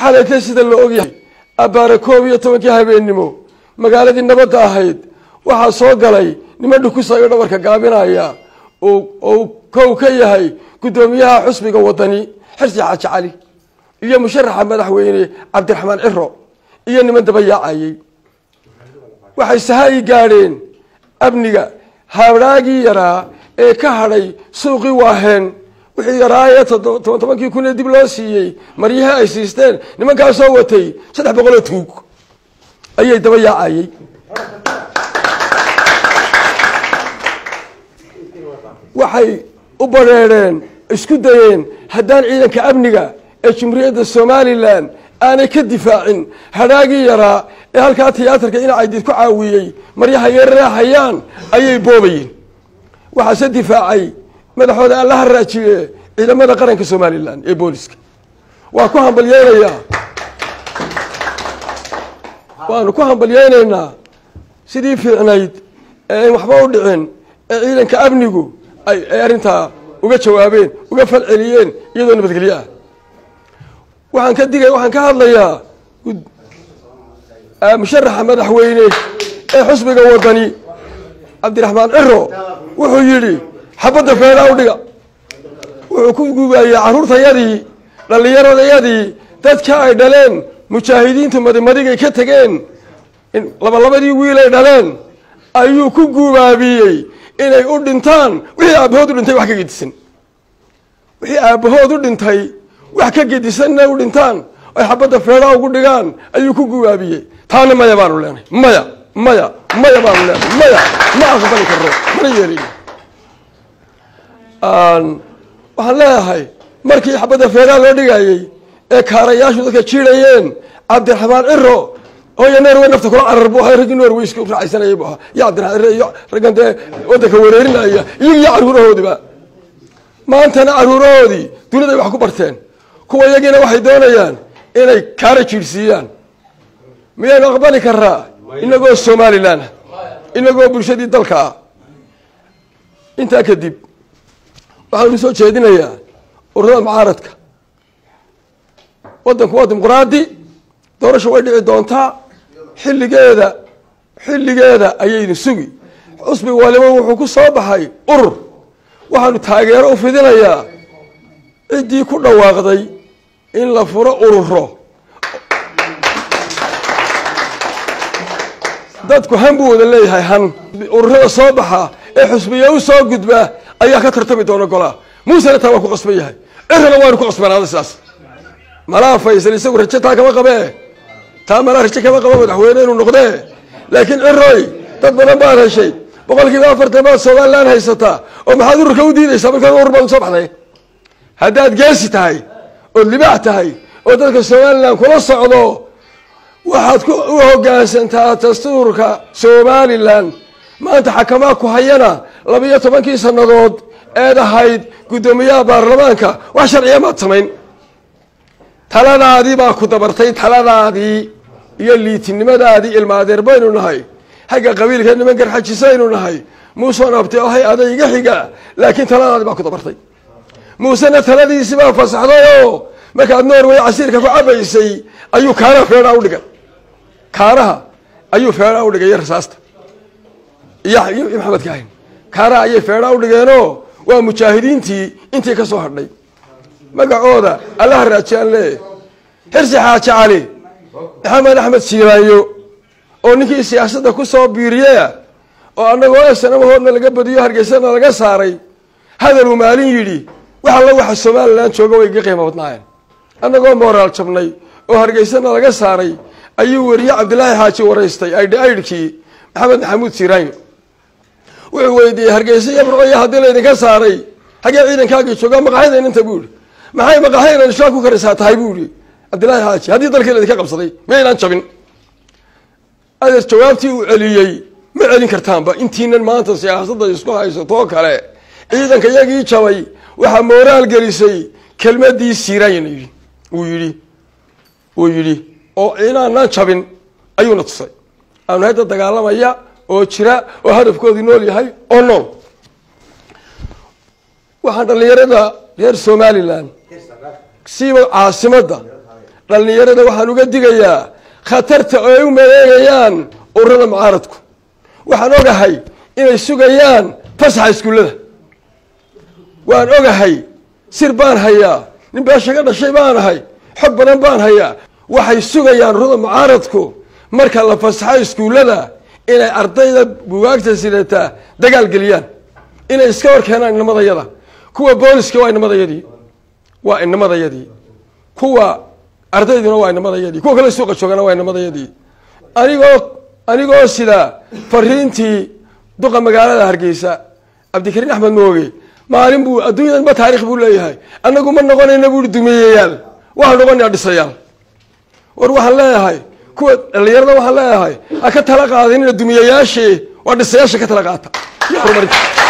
xalayta sida la ogyahay abbaare koob iyo tobankii habeennimo magaaladii nabadda ahayd waxaa soo galay niman dhukusayo dhabarka gaabinaya oo kow ka yahay guddoomiyaha xusbiga wadani xirsi xaaji cali iyo musharaxa madaxweyne cabdiraxmaan ciro iyo niman daba yaacayey waxay sahayi gaadheen amniga habraagii yaraa ee ka hadhay suuqii waaheen wixii yaraayee toban tobankii kun ee dib loo siiyey maryihii ay siisteen nimankaasoo watay saddex boqoloo tuug ayay daba yaacayey waxay u badrheedheen isku dayeen haddaan ciidanka amniga ee jumhuuriyadda somalilan aanay ka difaacin hadhaagii yaraa ee halkaa tiyaatarka inacaydiid ku caawiyey maryaha yarreexayaan ayay boobayeen waxaase difaacay madaxooda aan la haraajiye ciidamada qaranka somalilan ee booliska waa ku hambalyeynayaa waanu ku hambalyeynaynaa sidii fiicnayd ee ayn waxba u dhicin ee ciidanka amnigu ay arrintaa uga jawaabeen uga falceliyeen iyadoo nabadgelyo ah waxaan ka digay waxaan ka hadlayaa musharaxa madaxweyne ee xusbiga wadani cabdiraxmaan ciro wuxuu yidhi xabadda feedhaa u dhiga wuxuu ku gubaayey carruurtayadii dhallinyaradayadii dadka ay dhaleen mujaahidiintu madimadigay ka tegeen labalabadii wiil ay dhaleen ayuu ku gubaabiyey inay u dhintaan wixii aabbahood u dhintay wax ka gedisan wixii aabbahood u dhintay wax ka gedisanna u dhintaan ay xabadda feedhaa ugu dhigaan ayuu ku gubaabiyey taana maya baanu leenahay maya maya maya baanu leenahay maya ma aqbali karno mana yeelin waxaan leeyahay markii xabadda feedhaa loo dhigayey ee kaarayaashu dadka jiidhayeen cabdiraxmaan ciro hooya norway nafta kula carar bu ahaa raggii norway iska raacaysanayay bu ahaa iyo cabdiraxmaan ciro iyo raggan dee waddanka wareerinaya iyaga iyo carruurahoodiba maantana carruurahoodii duniday wax ku barteen kuwa iyagiina waxay doonayaan inay kaara jiidhsiiyaan miyaynu aqbali karaa inagoo somalilan inagoo bulshadii dalka ah intaa kadib waxaanu soo jeedinayaa ururada mucaaradka waddanku waa dimuqraadi doorasha way dhici doontaa xilligeeda xilligeeda ayaynu sugi xusbi waliba wuxuu ku soo baxay urur waxaanu taageero u fidinayaa ciddii ku dhawaaqday in la furo ururo dadku han buu wada leeyahay han ururada soo baxa ee xusbiya u soo gudba ayaa ka tartami doona golaa muusena taa waa ku qasban yahay cirana waanu ku qasbanaada sidaas malaa faysal isagu rajo taa kama qabee taa malaa rajo kama qaba madaxweyne inuu noqdee laakiin ciroy dad badan baad heshay boqol kiiba afartan baad somalilan haysataa oo maxaad ururka u diidaysaa markaa urur baad usoo baxday haddaad geesi tahay ood libaax tahay oo dadka somalilan kula socdo waxaad u hoggaansantaa dastuurka somalilan maanta xakamaa ku hayana labiyo tobankii sannadood eed ahayd guddoomiyaha baarlamaanka wax sharciya maad samayn taladaadii baa ku dabartay taladaadii iyo liitinimadaadii ilmaadeer baynu nahay xagga qabiilka niman garxajisaynu nahay muuseon abti ahay aday iga xiga laakiin taladaadii baa ku dabartay muusena taladiisii baa fasaxday oo markaad norway casiirka ku cabaysay ayuu kaanaha feedhaa udhigay kaanaha ayuu feedhaa udhigay iyo rasaasta iyo iyo maxamed kaahin kaanaha ayay feedhaa udhigeenoo waa mujaahidiintii intii ka soo hadhay magacooda allaha raajiyaan lee xirsi xaaji cali maxamed axmed siibaayo oo ninkii siyaasadda ku soo biiriyeya oo annagoo esanamahoodna laga badiyo hargeysana laga saaray hadaluu maalin yidhi wax alla waxa somalilan jooga way iga qiimo badnaayeen annagoo mooraal jabnay oo hargeysana laga saaray ayuu weriye cabdilaahi xaaji waraystay aydhi aydhkii maxamed maxamuud siiraanyo wuxuu weydiiyey hargeysa iyo burcoya haddii laydinka saaray xaggee ciidankaagii joogaa maqaxyadayn inta buu ihi maxay maqaxyaynan shaa ku karisaa tahay buu ihi cabdillaahi xaaji haddii dalkii laydinka qabsaday miyaynaan jabin adeer jawaabtii uu celiyey ma celin kartaanba intiinan maanta siyaasadda isku haysatoo kale ciidanka iyagii jabay waxaa mooraal gelisay kelmadii siiraanyana yidhi uu yidhi uu yidhi oo inaanaan jabin ayuuna tusay aanu hadda dagaalamaya oo jira oo hadafkoodii nool yahay oo nool waxaan dhallinyarada reer somalilan siiba caasimadda dhallinyarada waxaan uga digayaa khatarta oo ay u maleegayaan ururada mucaaradku waxaan ogahay inay sugayaan fasaxa iskuullada waan ogahay sir baan hayaa nin beesha ka dhashay baan ahay xog badan baan hayaa waxay sugayaan ururada mucaaradku marka la fasaxo iskuullada inay ardayda bugaagta sidataa dagaal geliyaan inay iska hor keenaan inamadayada kuwa booliska waa inamadayadii waa inamadayadii kuwa ardayduna waa inamadayadii kuwa kale suuqa joogana waa inamadayadii anigoo anigoo sida fariintii duqa magaalada hargeysa cabdikariin axmed mooge maalin buu adduunyadan ma taarikh buu leeyahay annagu ma noqonayna buui dumiyeyaal waxaan noqonaya dhisayaal war waxaan leeyahay kuwa dhallinyarada waxaan leeyahay ha ka tala qaadinina dumiyayaashii waa dhisayaasha ka tala qaata iyo horumarinta